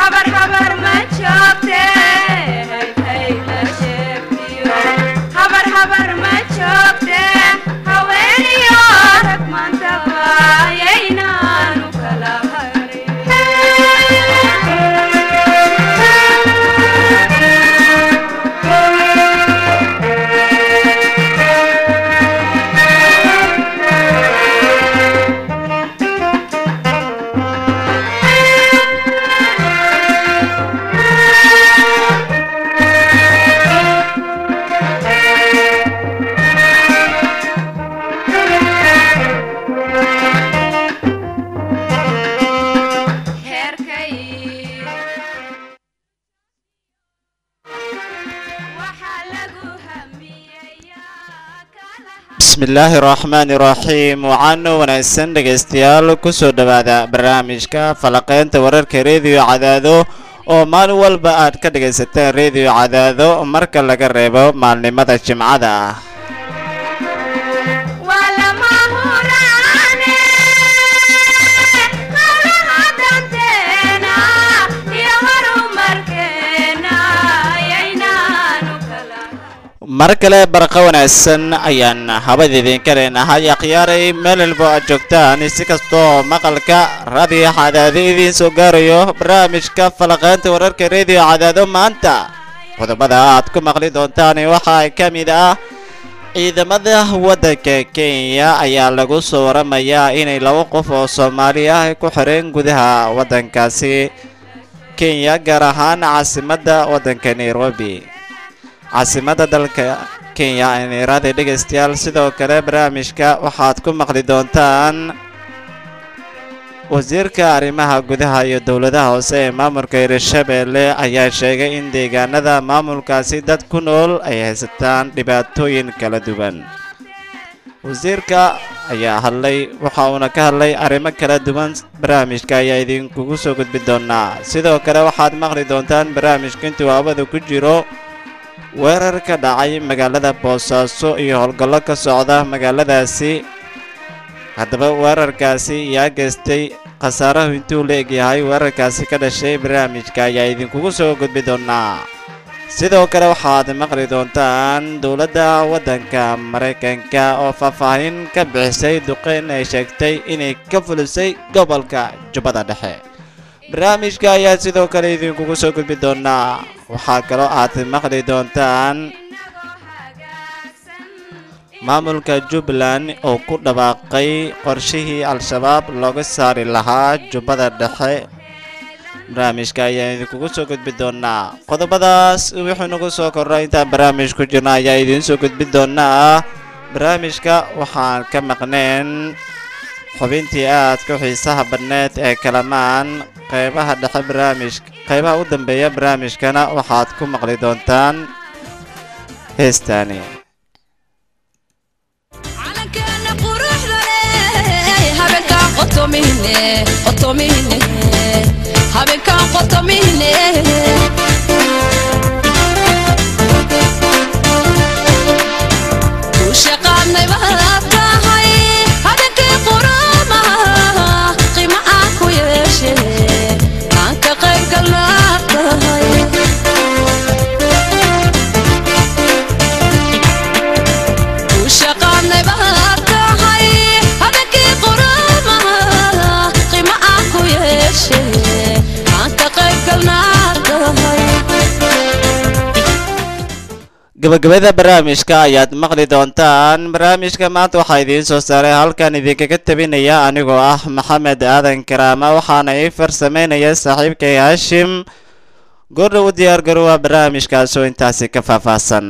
habar habar ma joogte hayhayla sheegtiyo habar habar ma joogte haweeniyo rag maantaba yaynaanu kala heerkay waxaa lagu hamiyayaa kala bismillaahi raxmaani raxiim waxaana wanaagsan dhegaystayaal kusoo dhowaada barnaamijka falaqeynta wararka rediyo cadaado oo maalin walba aad ka dhagaysateen rediyo cadaado marka laga reebo maalnimada jimcada ah waa lama huraane hawlaha danteena iyo horumarkeena yaynaanu kala mar kale barqa wanaagsan ayaan habada idinka leenahay akhyaaray meel walbo aad joogtaan si kastoo maqalka raadiyo cadaado idiin soo gaarayo barnaamijka falaqeynta wararka rediyo cadaado maanta qodobada aad ku maqli doontaan waxaa ka mid ah ciidamada waddanka kenya ayaa lagu soo waramayaa inay laba qof oo soomaali ah ku xireen gudaha waddankaasi kenya gaar ahaan caasimadda waddanka nairobi caasimadda dalka kenya nairobi dhegaystayaal sidoo kale barnaamijka waxaad ku maqli doontaan wasiirka arrimaha gudaha iyo dowladaha hoose ee maamulka hirshabeelle ayaa sheegay in deegaanada maamulkaasi dad ku nool ay haysataan dhibaatooyin kala duwan wasiirka ayaa hadlay waxa uuna ka hadlay arrimo kala duwan barnaamijka ayaa idinkugu soo gudbin doonaa sidoo kale waxaad maqli doontaan barnaamijka intuu hawada ku jiro weerar ka dhacay magaalada boosaaso iyo howlgallo ka socda magaaladaasi haddaba weerarkaasi yaa geystay khasaarahu intuu la egyahay weerarkaasi ka dhashay barnaamijka ayaa idinkugu soo gudbi doonaa sidoo kale waxaad maqli doontaan dowladda waddanka maraykanka oo faahfaahin ka bixisay duqeyn ay sheegtay inay ka fulisay gobolka jubbada dhexe barnaamijka ayaa sidoo kale idinkugu soo gudbi doonaa waxaa kaloo aad maqli doontaan maamulka jubbaland oo ku dhawaaqay qorshihii al-shabaab looga saari lahaa jubbada dhexe barnaamijka ayaa idinkugu soo gudbi doonaa qodobadaas wuxuu nagu soo korray intaan barnaamij ku jirna ayaa idiin soo gudbi doonaa barnaamijka waxaan ka maqneen xubintii aadka xiisaha badneed ee kalamaan qeybaha dhexe barnaamij qeybaha u dambeeya barnaamijkana waxaad ku maqli doontaan heestaani calankeena quruxda leh habeenkaan qotomihne qotomihne habeenkaan qotomihne ku shaqaadnay baad tahay habeenkii qurumaha qiimo aan ku yeeshe aan ka qayb galnaa tahay ku shaqaadnay baad tahay habeenkii qurumaha qiimo aan ku yeeshe aan ka qayb galnaa tahay gabagabada barnaamijka ayaad maqli doontaan barnaamijka maanta waxaa idiin soo saaray halkan idinkaga tabinaya anigoo ah maxamed aadan karaama waxaana ii farsameynaya saaxiibkay haashim goordhow u diyaar garoowa barnaamijkaasoo intaasi ka faahfaahsan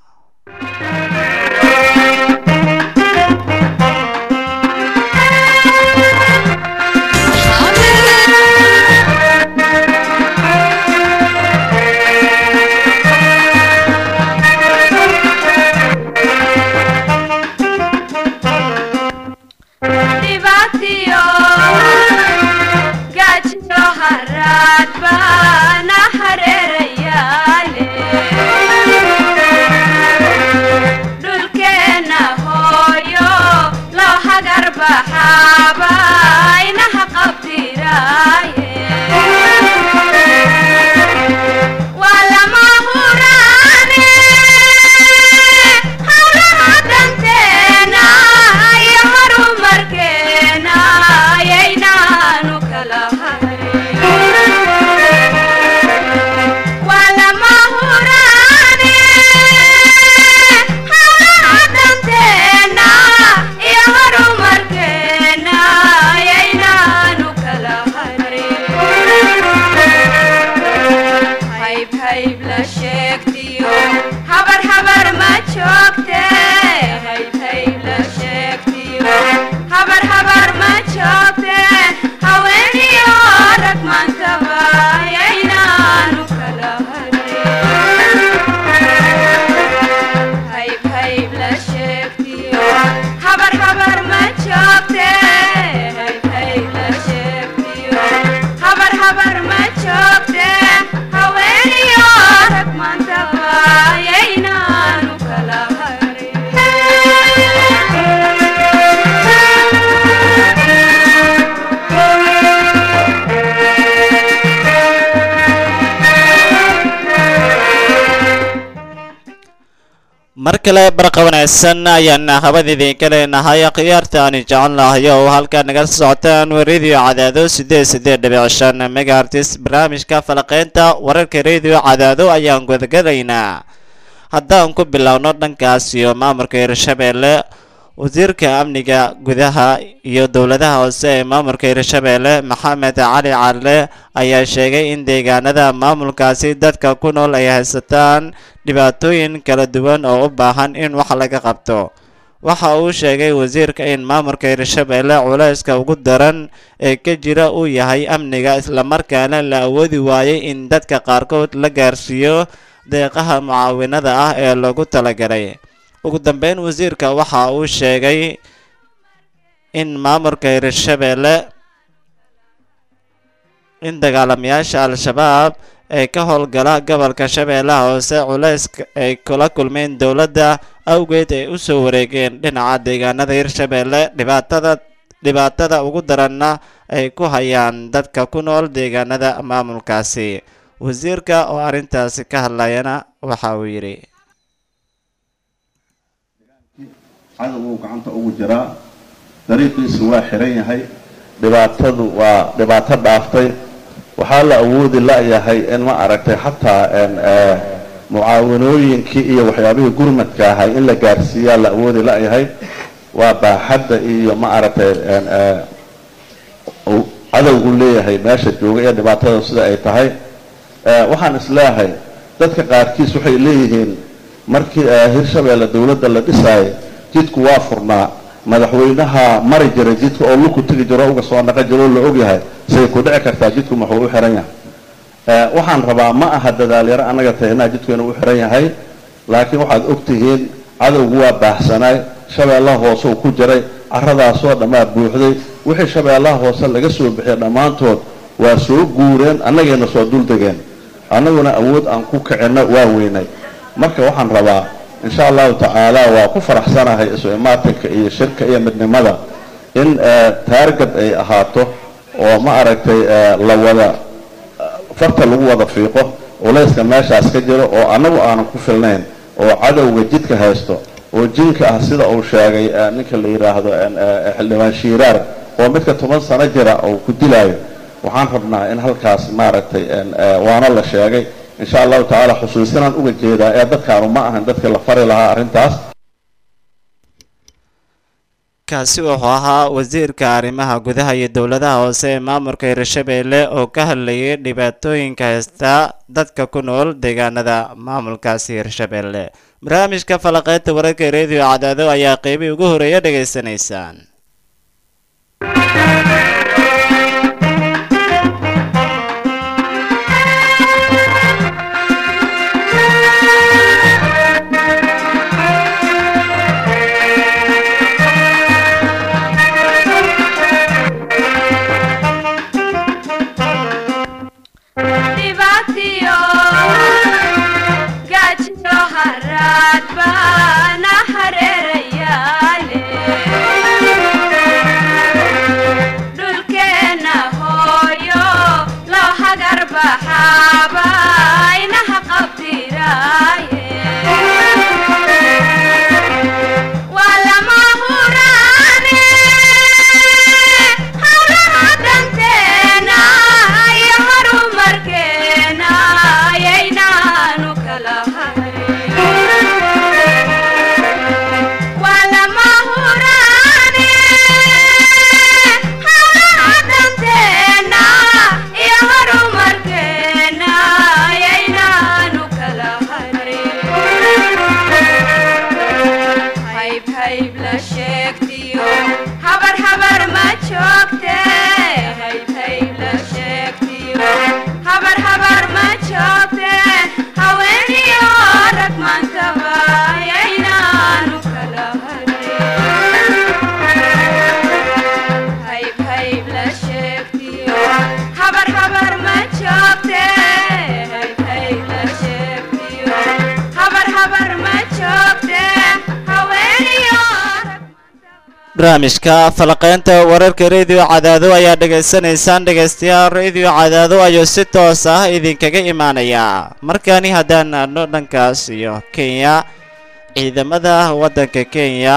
dhibaatiyo gaajiyo haraad baana hareerayaale sheegtiyo habar habar ma joogte hayb hayb la sheegtiyo habar habar ma joogte haweeniyo rag maantaba yaynaanu kala hayb hayb la sheegtiyo habar habar ma joogte hayb hayb la sheegtiyo habar habar ma joogte haweeniyo rag maantaba yaynaanu kala mar kale barqa wanaagsan ayaan habad idinka leenahay khiyaarta aan jecel nahay oo halkaa naga socotaan radio cadaado sideed sideed dhibic shan megaartis barnaamijka falaqeynta wararka radio cadaado ayaan gudagalaynaa haddaan ku bilowno dhankaas iyo maamulka hirshabeelle wasiirka amniga gudaha iyo dowladaha hoose ee maamulka hirshabeelle maxamed cali calle ayaa sheegay in deegaanada maamulkaasi dadka ku nool ay haysataan dhibaatooyin kala duwan oo u baahan in wax laga qabto waxa uu sheegay wasiirka in maamulka hirshabeelle culayska ugu daran ee ka jira uu yahay amniga islamarkaana la awoodi waayay in dadka qaarkood la gaarsiiyo deeqaha mucaawinada ah ee lagu talagalay ugu dambeyn wasiirka waxa uu sheegay in maamulka hirshabeelle in dagaalamayaasha al-shabaab ee ka howlgala gobolka shabeellaha hoose culayska ay kula kulmeen dowladda awgeed ay u soo wareegeen dhinaca deegaanada hirshabeelle dhibaatada dhibaatada ugu daranna ay ku hayaan dadka ku nool deegaanada maamulkaasi wasiirka oo arrintaasi ka hadlayana waxa uu yidhi cadowguu gacanta ugu jiraa dariiqiisu waa xiran yahay dhibaatadu waa dhibaato dhaaftay waxaa la awoodi la-yahay in ma aragtay xataa mucaawanooyinkii iyo waxyaabihii gurmadka ahay in la gaarsiiyaa la awoodi la-yahay waa baaxadda iyo ma aragtay cadowgu leeyahay meesha jooga iyo dhibaatada sida ay tahay waxaan isleeyahay dadka qaarkiis waxay leeyihiin markii hirshabeelle dowladda la dhisaayay jidku waa furnaa madaxweynaha mari jiray jidka oo luku tegi jiro uga soo naqan jiro oo la ogyahay say ku dhici kartaa jidku maxuu u xiran yahay waxaan rabaa ma aha dadaalyaro annaga tahinaa jidku inuu u xiran yahay laakiin waxaad ogtihiin cadowgu waa baahsanaay shabeellaha hoose uu ku jiray caradaasoo dhammaa buuxday wixii shabeellaha hoose laga soo bixiyay dhammaantood waa soo guureen annagayna soo duldegeen annaguna awood aan ku kicinno waa weynay marka waxaan rabaa insha allahu tacaala waa ku faraxsanahay isu imaatinka iyo shirka iyo midnimada in taargad ay ahaato oo ma aragtay la wada farta lagu wada fiiqo culayska meeshaas ka jiro oo annagu aanan ku filnayn oo cadowga jidka haysto oo jinka ah sida uu sheegay ninka la yidhaahdo xildhibaan shiiraar oo midka toban sano jira oo ku dilaayo waxaan rabnaa in halkaas maaragtay waana la sheegay insha allahu tacaala xusuusinaan uga jeedaa ee dadkaanu ma ahan dadkii la fari lahaa arrintaas kaasi wuxuu ahaa wasiirka arrimaha gudaha iyo dowladaha hoose ee maamulka hirshabeelle oo ka hadlayay dhibaatooyinka haysta dadka ku nool deegaanada maamulkaasi hirshabeelle barnaamijka falaqeynta wararka radio cadaado ayaa qeybii ugu horeeya dhegaysanaysaan dhibaatiyo gaajiyo haraad baana hareerayaale dhulkeenna hooyo loo hagar baxaaba inaha qabdiraaye waa lama huraane hawlaha danteena iyo horumarkeena ayaynaanu kala hayn waa lama huraane hawlaha danteena iyo horumarkeena barnaamijka falaqeynta wararka rediyo cadaado ayaa dhegaysanaysaan dhegaystayaal rediyo cadaado ayuu si toos ah idinkaga imaanayaa markaani haddaan aadno dhankaas iyo kenya ciidamada waddanka kenya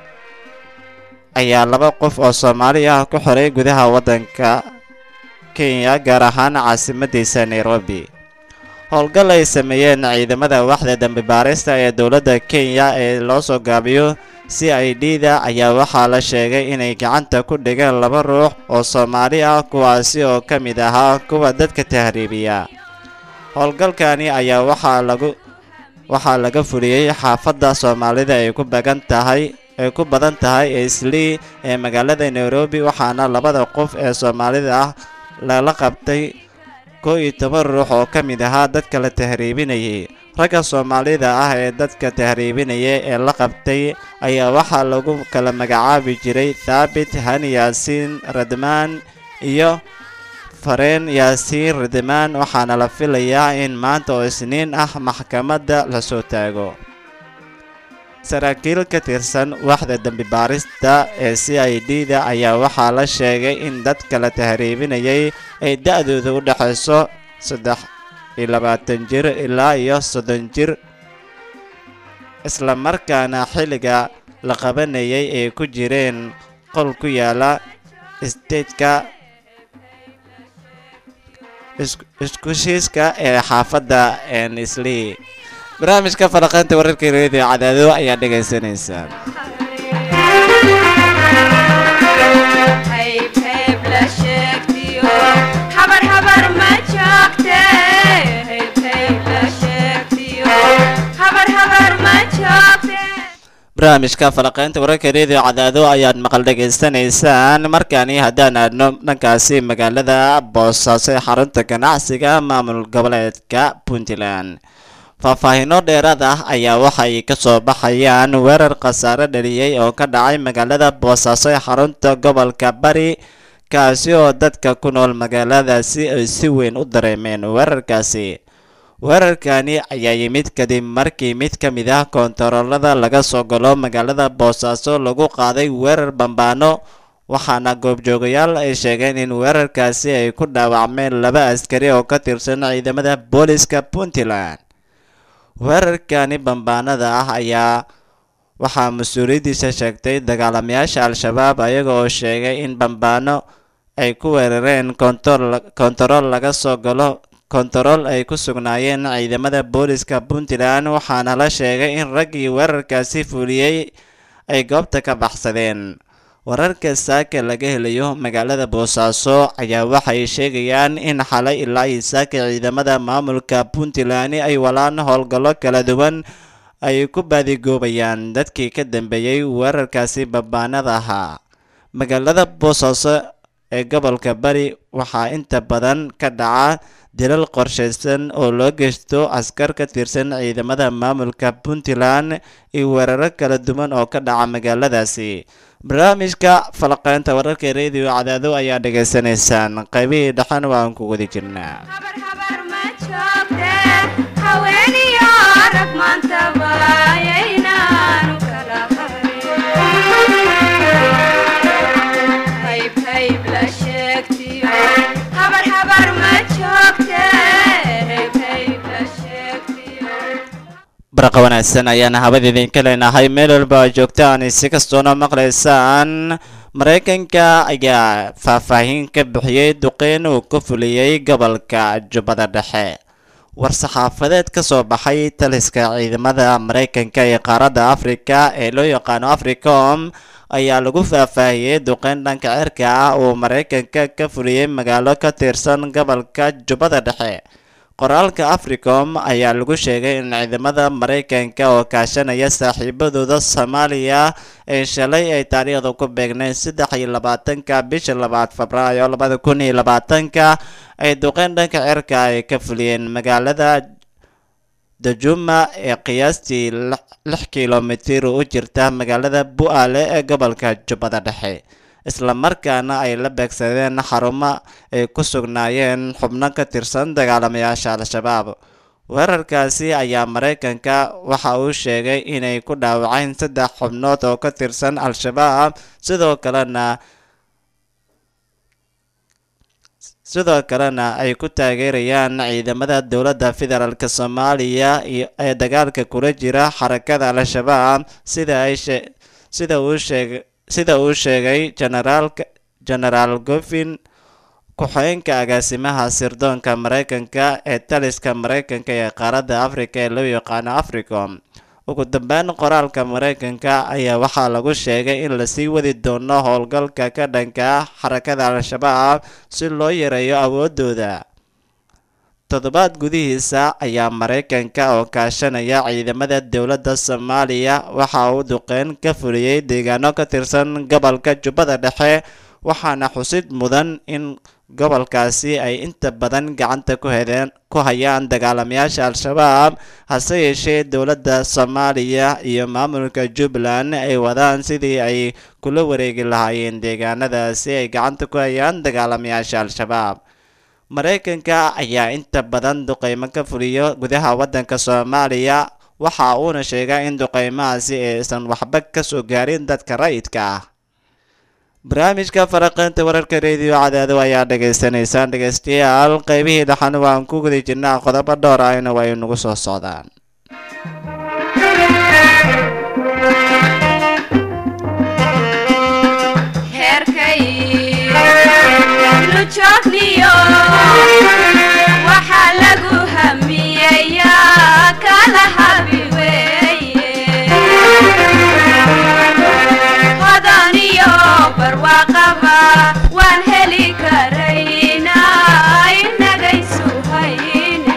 ayaa laba qof oo soomaali ah ku xiray gudaha waddanka kenya gaar ahaan caasimadiisa nairobi howlgal ay sameeyeen ciidamada waxda dambi baarista ee dowladda kenya ee loo soo gaabiyo c i d da ayaa waxaa la sheegay inay gacanta ku dhigeen laba ruux oo soomaali ah kuwaasi oo ka mid ahaa kuwa dadka tahriibiya howlgalkani ayaa waxaa lagu waxaa laga fuliyey xaafadda soomaalida ay ku bagan tahay ay ku badan tahay islii ee magaalada nairobi waxaana labada qof ee soomaalida ah lala qabtay koo iyo toban ruux oo ka mid ahaa dadka la tahriibinayay ragga soomaalida ah ee dadka tahriibinaya ee la qabtay ayaa waxaa lagu kala magacaabi jiray thaabit hani yaasiin radmaan iyo fareen yaasiin radmaan waxaana la filayaa in maanta oo isniin ah maxkamadda lasoo taago saraakiil ka tirsan waxda dembi baarista ee c i d da ayaa waxaa la sheegay in dadka la tahriibinayay ay da-dooda u dhexayso saddex iyo labaatan jir ilaa iyo soddon jir isla markaana xilliga la qabanayay ay ku jireen qol ku yaala stateka iskushiiska ee xaafadda ensley barnaamijka falaqaynta wararka reediyo cadaado ayaa dhagaysanaysaan hayb hayb la sheegtiyo habar habar ma joogte hayb hayb la sheegtiyo habar habar ma joogte barnaamijka falaqaynta wararka reediyo cadaado ayaad maqal dhegaysanaysaan markaani haddaan aadno dhankaasi magaalada boosaaso ee xarunta ganacsiga maamul goboleedka puntland faahfaahiino dheeraad ah ayaa waxay ka soo baxayaan weerar khasaare dhaliyey oo ka dhacay magaalada boosaaso ee xarunta gobolka bari kaasi oo dadka ku nool magaaladaasi ay si weyn u dareemeen weerarkaasi weerarkani ayaa yimid kadib markii mid ka mid ah koontaroolada laga soo galo magaalada boosaaso lagu qaaday weerar bambaano waxaana goobjoogayaal ay sheegeen in weerarkaasi ay ku dhaawacmeen laba askari oo ka tirsan ciidamada booliska puntland weerarkani bambaanada ah ayaa waxaa mas-uuliyaddiisa sheegtay dagaalamayaasha al-shabaab ayaga oo sheegay in bambaano ay ku weerareen kontarool laga soo galo kontarool ay ku sugnaayeen ciidamada booliska puntland waxaana la sheegay in raggii weerarkaasi fuliyey ay goobta ka baxsadeen wararka saaka laga helayo magaalada boosaaso ayaa waxay sheegayaan in xalay ilaa iyo saaka ciidamada maamulka puntland ay walaan howlgallo kala duwan ay ku baadigoobayaan dadkii ka dambeeyey weerarkaasi bambaanada ahaa magaalada boosaaso ee gobolka bari waxaa inta badan ka dhaca dilal qorshaysan oo loo geysto askar ka tirsan ciidamada maamulka puntland iyo weeraro kala duwan oo ka dhaca magaaladaasi barnaamijka falaqeynta wararka reediyo cadaado ayaa dhegaysanaysaan qaybihii dhexan waan ku wadi jirnaa habar habar ma joogte haweeniyo rag maantaba ayaynaanu kala harin hayb hayb la sheegtiyo habar habar ma joogte hayb hayb la sheegtiyo baraqa wanaagsan ayaana habada idinka leenahay meel walba oo joogtaan si kastoona maqlaysaan maraykanka ayaa faahfaahin ka bixiyey duqeyn uu ku fuliyey gobolka jubbada dhexe war-saxaafadeed ka soo baxay taliska ciidamada maraykanka ee qaaradda afrika ee loo yaqaano africom ayaa lagu faahfaahiyey duqeyn dhanka cirka ah uu maraykanka ka fuliyey magaalo ka tirsan gobolka jubbada dhexe qoraalka africom ayaa lagu sheegay in ciidamada maraykanka oo kaashanaya saaxiibadooda soomaaliya ee shalay ay taariikhda ku beegnayd saddex iyo labaatanka bisha labaad febraayo labada kun iyo labaatanka ay duqeyn dhanka cirka ay ka fuliyeen magaalada dajuma ee qiyaastii lix kilomitir u jirta magaalada bu-aale ee gobolka jubbada dhexe isla markaana ay la beegsadeen xarumo ay ku sugnaayeen xubno ka tirsan dagaalamayaasha al-shabaab weerarkaasi ayaa maraykanka waxa uu sheegay inay ku dhaawaceen saddex xubnood oo ka tirsan al-shabaab sidoo kalena sidoo kalena ay ku taageerayaan ciidamada dowladda federaalk soomaaliya iyo ee dagaalka kula jira xarakada al-shabaab sida ay shee sida uu sheegay sida uu sheegay generaalka genaraal gofin ku-xigeenka agaasimaha sirdoonka maraykanka ee taliska maraykanka ee qaaradda afrika ee loo yaqaano africom ugu dambeyn qoraalka maraykanka ayaa waxaa lagu sheegay in lasii wadi doono howlgalka ka dhanka ah xarakada al-shabaab si loo yareeyo awoodooda toddobaad gudihiisa ayaa maraykanka oo kaashanaya ciidamada dowladda soomaaliya waxa uu duqeyn ka fuliyey deegaano ka tirsan gobolka jubbada dhexe waxaana xusid mudan in gobolkaasi ay inta badan gacanta ku hedeen ku hayaan dagaalamayaasha al-shabaab hase yeeshee dowladda soomaaliya iyo maamulka jubbaland ay wadaan sidii ay kula wareegi lahaayeen deegaanadaasi ay gacanta ku hayaan dagaalamayaasha al-shabaab maraykanka ayaa inta badan duqeymo ka fuliyo gudaha waddanka soomaaliya waxa uuna sheegaa in duqeymahaasi aysan waxba ka soo gaarin dadka rayidka ah barnaamijka faraqeynta wararka rediyo cadaado ayaa dhagaysanaysaan dhegaystayaal qeybihii dhaxan waan ku guda jirnaa qodobo dhowr ahna waa inagu soo socdaan heerkay lujoogniyo waxaa lagu hamiyayaa kala habi weeye hodan iyo barwaaqaba waan heli karaynaa inagaysu hayne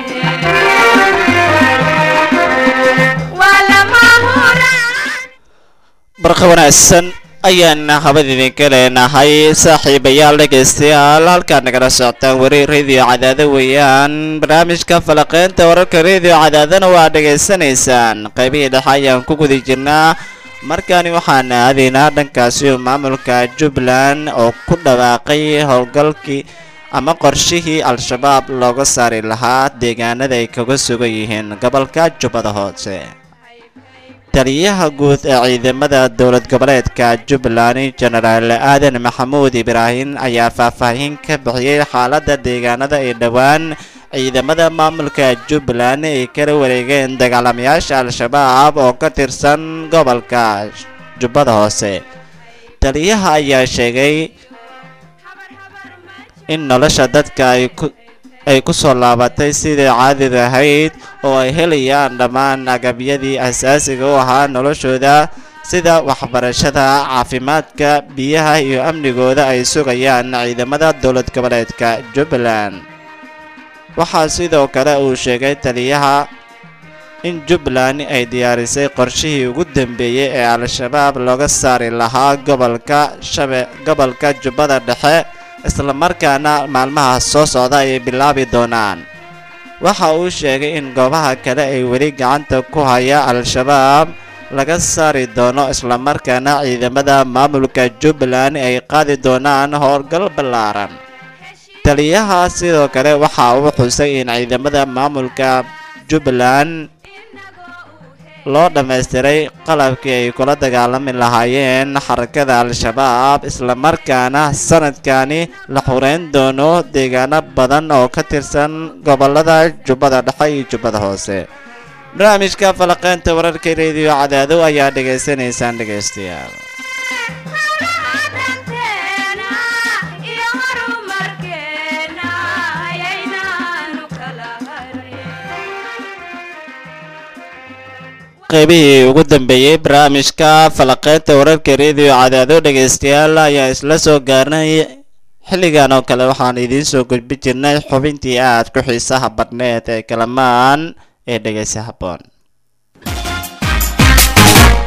waa lama huraan barqa wanaagsan ayaan habad idinka leenahay saaxiibayaal dhegaystayaal halkaad nagala socotaan weri radio cadaado weeyaan barnaamijka falaqeynta wararka radio cadaadana waa dhegaysanaysaan qaybihii dhexe ayaan ku guda jirnaa markaani waxaan aadaynaa dhankaasi oo maamulka jubbaland oo ku dhawaaqay howlgalkii ama qorshihii al-shabaab looga saari lahaa deegaanada ay kaga sugan yihiin gobolka jubbada hoose taliyaha guud ee ciidamada dowlad goboleedka jubbaland jenaraal aadan maxamuud ibraahim ayaa faahfaahin ka bixiyey xaaladda deegaanada ay dhowaan ciidamada maamulka jubbaland ay kala wareegeen dagaalamayaasha al-shabaab oo ka tirsan gobolka jubbada hoose taliyaha ayaa sheegay in nolosha dadka ay ku ay ku soo laabatay sidai caadida ahayd oo ay helayaan dhammaan agabyadii asaasiga u ahaa noloshooda sida waxbarashada caafimaadka biyaha iyo amnigooda ay sugayaan ciidamada dowlad goboleedka jubbaland waxaa sidoo kale uu sheegay taliyaha in jubbaland ay diyaarisay qorshihii ugu dambeeyey ee al-shabaab looga saari lahaa gobolka shabe gobolka jubbada dhexe islamarkaana maalmaha soo socda ayay bilaabi doonaan waxa uu sheegay in goobaha kale ay weli gacanta ku haya al-shabaab laga saari doono islamarkaana ciidamada maamulka jubbaland ay qaadi doonaan howlgal ballaaran taliyaha sidoo kale waxa uu xusay in ciidamada maamulka jubbaland loo dhammaystiray qalabkii ay kula dagaalami lahaayeen xarakada al-shabaab islamarkaana sanadkani la xureyn doono deegaano badan oo ka tirsan gobolada jubbada dhexe iyo jubbada hoose barnaamijka falaqeynta wararka rediyo cadaado ayaa dhegaysanaysaan dhegaystayaal hawlahadanteena iyo horumarkeena ayaynaanu kala harin qaybihii ugu dambeeyey barnaamijka falaqeynta wararka rediyo cadaado dhegaystayaal ayaa isla soo gaarnay xilligan oo kale waxaan idiin soo gudbi jirnay xubintii aad ku xiisaha badhneed ee kalamaan ee dhegaysa habboon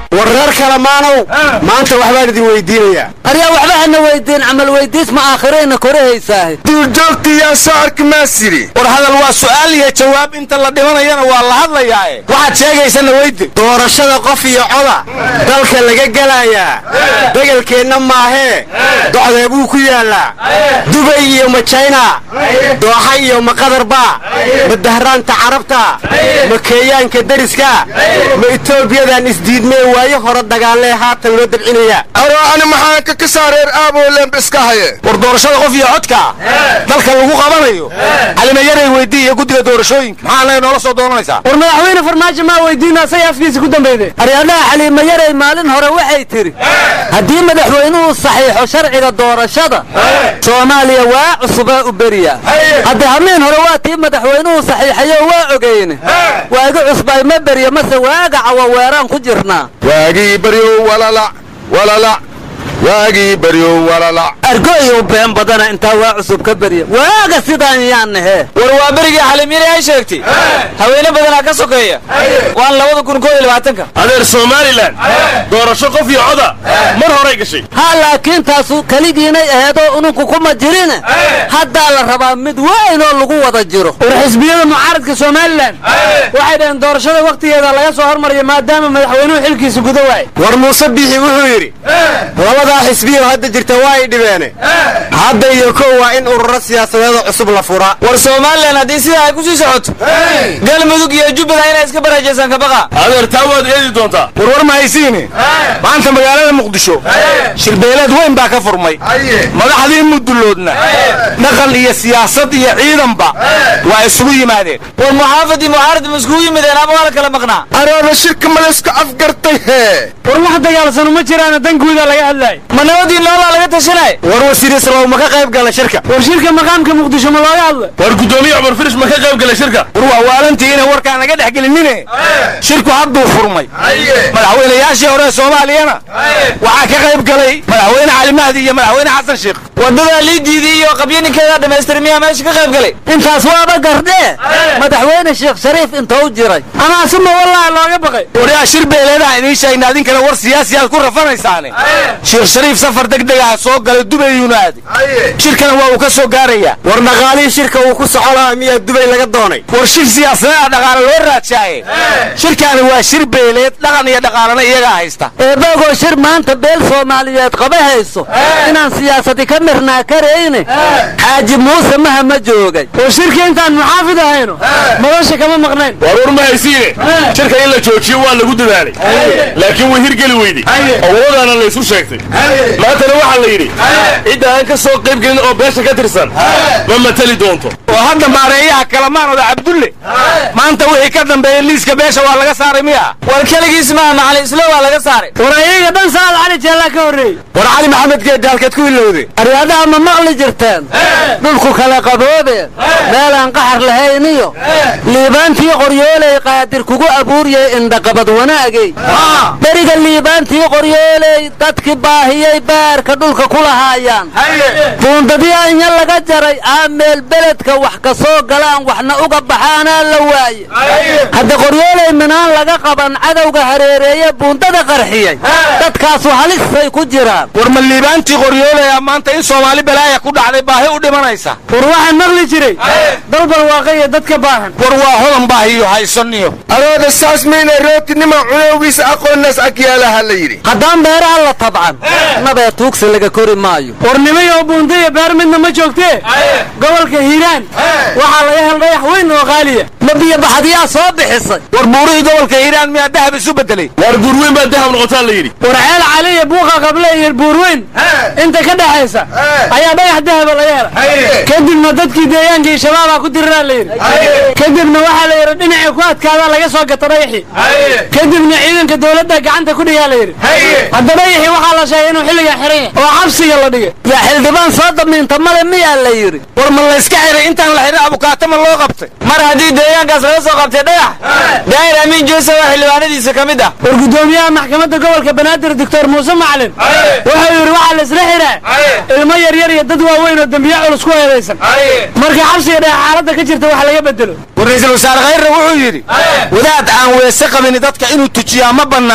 war reer kalamaanow maanta waxbaan idin weydiinayaa aryaa waxba hana weydiin camal weydiis ma aakhirayna korahaysaah duurjoogtiyaa soo arki maasiri war hadal waa su'aal iyo jawaab inta la dhimanayana waa la hadlayaae waxaad sheegaysana weydi doorashada qof iyo coda dalka laga gelayaa degelkeenna maahee docdee buu ku yaallaa dubay iyo ma jayna dooxa iyo ma qadarba ma dahraanta carabta ma keeyaanka deriska ma etoobiyadan isdiidmee waayo hore dagaalee haatan loo dabcinaya ani maxaanka ka saareer aabolemb iska haye war doorashada qof iyo codka dalka lagu qabanayo calimayaray weydii iyo guddiga doorashooyinka maxaanay noola soo doonanaysaa war madaxweyne farmaajo maa weydiina say afkiisa ku dambeyde aryaadhaha xaliima yaray maalin hore waxay tidhi haddii madaxweynuhu saxiixo sharciga doorashada soomaaliya waa cusubaa u beriya hadde hamiin hore waa tii madaxweynuhu saxiixayo waa ogeyne waagi cusbay ma berya mase waaga cawa weeraan ku jirnaa waagii baryow walalac walalac waagii baryow walalac argoyow been badana intaa waa cusub ka berya waaga sidaan yaan nahe war waa berigii xalimyari ay sheegtay haweene badanaa ka sokeeya waan labada kun koo iyo labaatanka adeer somalilan doorasho qof iyo coda mar horay gashay ha laakiin taasu keligiinay aheedoo ununku kuma jirine haddaa la rabaa mid weyn oo lagu wada jiro war xisbiyada mucaaradka somalilan waxay dhaheen doorashada wakhtigeeda laga soo hormariyo maadaama madaxweynuhu xilkiisa guda waayay war muuse biixi wuxuu yidhi labadaa xisbiyo hadda jirta waa ay dhibeene hadda iyo kow waa in ururo siyaasadeeda cusub la furaa war somalilan haddii sidaa ay ku sii socoto galmudug iyo jubbaland inay iska baraajaysan kabaqa adeer taa waad eedi doontaa warwar ma haysiine maanta magaalada muqdisho shirbeeleed weyn baa ka furmay madaxdii mudulloodna dhaqan iyo siyaasad iyo ciidanba waa isugu yimaadeen war muxaafadii mucaarad ma iskugu yimideen ama waa la kala maqnaa areeba shirka maleska afgartay hee war wax dagaalsanu ma jiraana danguuda laga hadlaay ma nabadii noolaa laga tashanay war wasiir islow ma ka qayb gala shirka war shirka maqaamka muqdisho ma looga hadla war guddoomiye cumar firish ma ka qayb galay shirka war waa waalantii inay warkaa naga dhex gelinine shirku hadduu furmay madaxweynayaashii hore soomaaliyana waxaa ka qayb galay madaxweyne cali mahdi iyo madaxweyne xasan sheekh wadadaa liidiidii iyo qabyaninkeedaa dhammaystir miyaa meesha ka qayb galay intaas waaba gardhee madaxweyne sheekh shariif intou jiray anaasuma wallaahi looga baqay waryaa shir beeleedaha idiin sheegna adinkana war siyaasiyaad ku rafanaysaane sheekh shariif safar degdeg ah soo galay dubayuuna aaday shirkana waa uu ka soo gaarayaa war dhaqaalihii shirka uu ku soco lahaa miyaa dubay laga doonay war shir siyaasadeeda dhaqaale loo raajaaye shirkaani waa shir beeleed dhaqan iyo dhaqaalana iyagaa haysta eebagoo shir maanta beel soomaaliyeed qaba hayso inaan siyaasadi ka mirnaa karayne xaaji muuse maha ma joogay oo shirka intaan muxaafid ahayno madasha kama maqnayn war war ma haysiine shirka in la joojiyo waa lagu dadaalay laakiin way hirgeli weyday awoodana la isu sheegtay maantana waxaa la yidhi cidda aan ka soo qayb gelin oo beesha ka tirsan ma mateli doonto oo hadda maareeyaha kalamaanooda cabdulle maanta wixii ka dambeeyey liiska beesha waa laga saaray miya war keligiis maaha macali islo waa laga saaray war ayaga dhan saad cali jeellaa ka horreeyey war cali maxamed geedde halkeed ku ilowde aryaadaha ma maqli jirteen dhulku kala qaboobe meelaan qaxar lahayn iyo liibaantii qoryooley qaadir kugu abuuryay indhaqabad wanaagay beriga liibaantii qoryooley dadki baahiyey baarka dhulka ku lahaayaan buundadii anya laga jaray aameel beledka wax ka soo galaan waxna uga baxaanaa la waaye hadda qoryooley minaan laga qaban cadowga hareereeye buundada qarxiyey dadkaasu halisay ku jiraan war ma liibaantii qoryoolaya maanta in soomaali balaaya ku dhacday baahi u dhimanaysa war waxaan maqli jiray dalban waaqaya dadka baahan war waa hodan baahiyo haysaniyo arooda saas mayna rootinima cunowgiisa aqoonnaas agyaalaha la yidhi haddaan beeraha la tabcan nabee tuugsi laga kori maayo warnimayo buunda iyo beer midna ma joogtee gobolka hiiraan waxaa laga hel dhayax weyn oo qaaliya ma biyo baxadiyaa soo bixisay war buurihii gobolka hiiraan miyaa dahab isu bedelay waar guurweyn baa dahab noqotaa la yidhi war ceel cali iyo buuqa qable iyo buurweyn inta ka dhexaysa ayaa dhagax dahaba laga hela kadibna dadkii deegaankii shabaabaa ku diriraa la yidhi kadibna waxaa la yidhi dhinacii ku adkaadaa laga soo gata dhagaxii kadibna ciidanka dowladda gacanta ku dhigaa la yidhi hadda dhagaxii waxaa la sheegay inuu xilligaa xiran yahay oo xabsiga la dhigay yaa xildhibaan soo damiinta male miyaa la yidhi war ma layska xiray intaan la xiray abukaata ma loo qabtay mar haddii deegaankaas laga soo qabtay dhagax daahir amiin jeesa waa xildhibaanadiisa ka mid ah war guddoomiyaha maxkamadda gobolka banaadir doctor muuse macalin wuxuu yidhi waxaa la isla xiraa ilmo yaryar iyo dad waaweyn oo dembiye culus ku eedaysan marka xabsiga dhexe xaaladda ka jirta wax laga bedelo war ra-iisul wasaare khayrre wuxuu yidhi wadaad aan weese qabin dadka inuu tujiyaa ma bannaana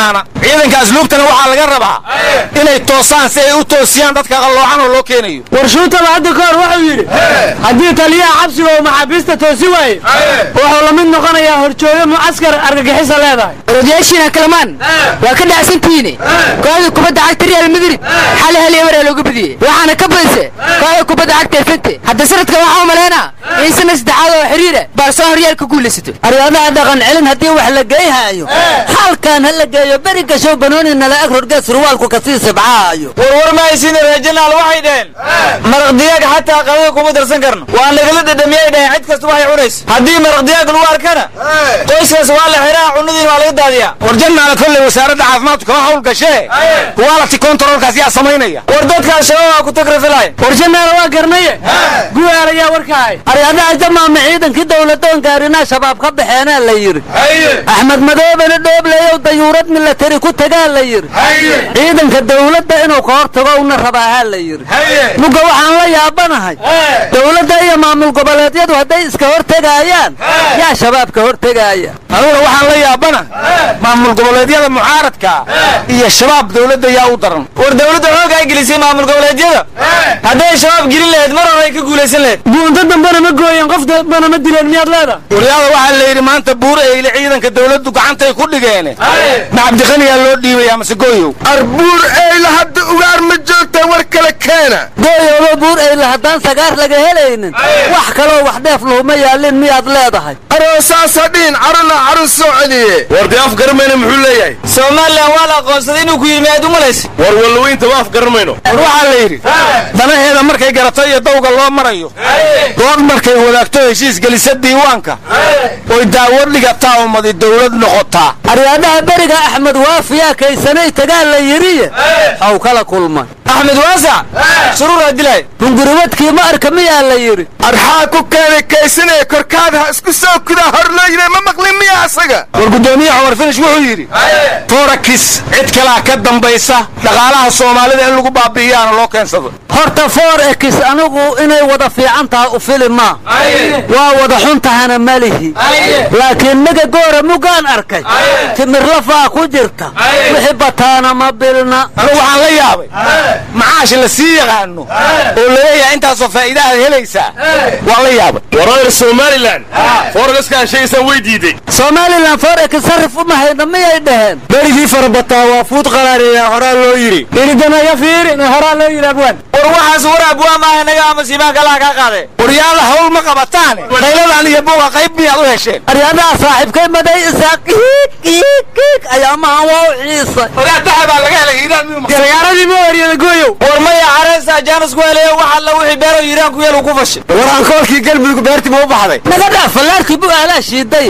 ciidanka asluubtana waxaa laga rabaa inay toosaan si ay u toosiyaan dadka qalloocan oo loo keenayo warshuutaba hadda ka hor wuxuu yidhi haddii taliyaha xabsiga uu maxaabiista toosi waaye wuxuu la mid noqonayaa horjooge mucaskar argagixisa leedahay orodyaashiina kalamaan waa ka dhacsantihiine kooxda kubadda cagta real madrid xali hal iyo maraa looga badiyey waxaana ka badise kooxda kubadda cagta efente hadda sanadkan waxaa u malaynaa in sana saddexaad oo xiriira baarsoon horyaal ka guulaysato aryaadaha dhaqan celin haddii wax la geeyhaayo halkan ha la geeyo beri gashow banooni nala ag rorgee surwaalku kasii sibcaayo warwar mahaysiina reejanaal waxay dhaheen maraq digaag xataa qadada kuma darsan karno waa nagala dhadhamiyay dhaheen cid kasta waxay cunaysa haddii maraq digaag lagu arkana qoyskaas waa la xiraa cunadiina waa laga daadiyaa war jannaala kolley wasaaradda caafimaadku kama hawl gashee quality controlkaas yaa samaynaya war dadkaas shabaabaa ku tagrafilaya war jannaala waa garnaye guwaal ayaa warkahay aryadaha jamaama ciidankii dowladoon gaarinaa shabaab ka baxeenaa la yidhi axmed madoobena dhoobleyow dayuurad milatari ku tagaa la yidhi ciidanka dowladda inuu ka hor tago una rabaahaa la yidhi mugga waxaan la yaabanahay dowladda iyo maamul goboleedyadu hadday iska hor tegaayaan yaa shabaab ka hor tegaaya aniguna waxaan la yaabana maamul goboleedyada mucaaradka iyo shabaab dowladda yaa u daran war dowladda xoog ay gelisay maamul goboleedyada hadday shabaab gelin lahayd mar hore ay ka guulaysan lahayd guunto dambena ma gooyeen qof dambena ma dileen miyaad leedahay waryaada waxaa la yidhi maanta buur eyle ciidanka dowladdu gacantay ku dhigeen ma cabdiqaniyaa loo dhiibaya mase gooyow arbuur eyla hadda ugaar ma joogtaa war kale keena gooyooba buur eyle haddaan sagaar laga helaynin wax kaloo wax dheef luhuma yaalin miyaad leedahay aroosaasa dhihin caruna carun soo celiye war dee af garamayna muxuu leeyahay somalilan waa la aqoonsaday inuu ku yidhi miyaad umalaysa war wallaweynta ma af garamayno war waxaa la yidhi danaheeda markay garato iyo dawga loo marayo dood markay wadaagto heshiis gelisa diiwaanka oy daawad dhigataa ummadi dowlad noqotaa aryaadaha beriga axmed waafiyaa kaysanay tagaa la yidhiye haw kala kulmay axmed waasac suruuraa dilay hunguriwadkii ma arka miyaa la yidhi arxaa ku keenay kaysanee korkaada ha isku soo kudaa hor loo yidhi ma maqlin miya asaga war guddoomiye cumar finish wuxuu yidhi forakis cid kalaa ka dambaysa dhaqaalaha soomaalida in lagu baabi'iyaana loo keensado horta for ekis anigu inay wada fiican tahay u fili maa waa wada xun tahana malihi laakiin miga goora muggaan arkay timirlafaa ku jirta wixii bataana ma bilna anigu waxaan la yaabay macaash la sii yaqaano oo laleeyahay intaasoo faa'iidahaad helaysaa waan la yaabay wareer somalilan foorgaskaan sheegaysaan way diiday somalilan for ekis sarif uma hayna miyay dhaheen berigii farabataa waa fuud qaraariya horaa loo yidhi iridanaga fiirin horaa loo yidhi abwaan war waxaas war abwaa maaha naga ama siimaan kalaa kaa qaade waryaala hawl ma qabataane qayladan iyo buuqa qayb miyaad u hesheen aryadaha saaxiibkay maday isaa kiik kiik kiik ayaa mahan waa u ciisay ogaataha baa laga helay hiiraan miyuu maqan gargaaradii ma waryada gooyow war maya careesa jaanis ku helayo wax alla wixii beero hiiraan ku yeel uu ku fashay war ankoolkii galmudug beertii ma u baxday naga dhaaf fallaarkii bu ahlaa shiiday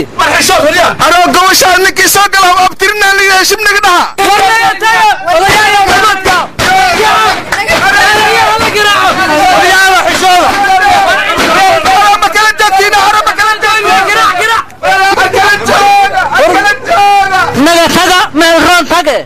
anoo gobashaa ninkii soo gala abtirinaa liga heshib naga dhaha ma kala joogtiina hore ma kala naga taga meel roon tage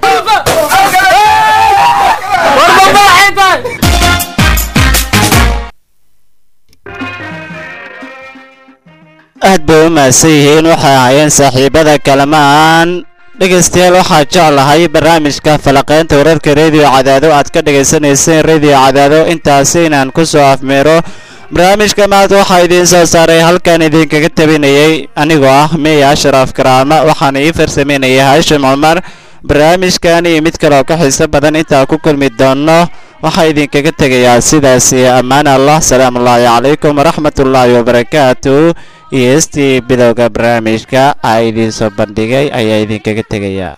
aad bay u mahadsan yihiin waxay ahaayeen saaxiibada kalamaan dhegaystayaal waxaa jeclahay barnaamijka falaqaynta wararka rediyo cadaado aad ka dhagaysanayseen rediyo cadaado intaasi inaan ku soo afmeero barnaamijka maanta waxaa idiin soo saaray halkan idinkaga tabinayay anigoo ah meya ashraaf karaama waxaana ii farsamaynayay haashim cumar barnaamijkan iyo mid kaleoo ka xiiso badan intaa ku kulmi doono waxaa idinkaga tegayaa sidaasi ammaan allah salaamu ullaahi calaykum waraxmatullaahi wabarakaatu iyo heestii bilowga barnaamijka aa idiin soo bandhigay ayaa idinkaga tegayaa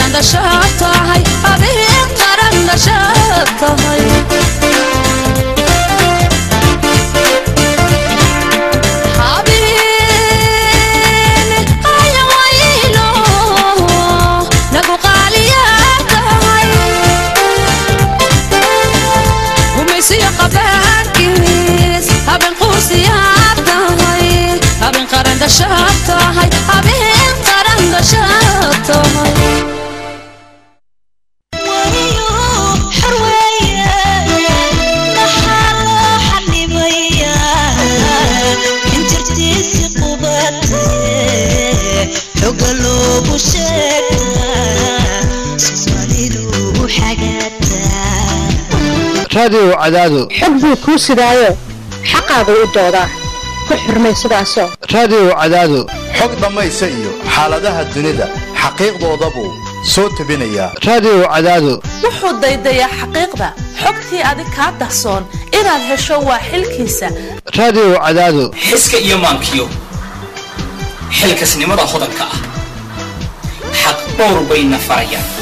qaran dhashaad tahay habeen qaran dhashaad tahay habeen ayawaylo nagu qaaliyaa tahay gumaysiyo qabaankiis habeen quusiyaad tahay habeen qaran dhashaad tahay habeen qaran dhashaad tahay raadiyo cadaado xog buu kuu sidaayo xaqaagu u doodaa ku xurmay sidaasoo raadiyo cadaado xog dhammaysa iyo xaaladaha dunida xaqiiqdoodabuu soo tebinayaa raadiyo cadaado wuxuu daydayaa xaqiiqda xogtii adig kaa dahsoon inaad hesho waa xilkiisa raadiyo cadaado xiska iyo maankiyo xilkasnimada hodanka ah xaq dhowr bayna farayaan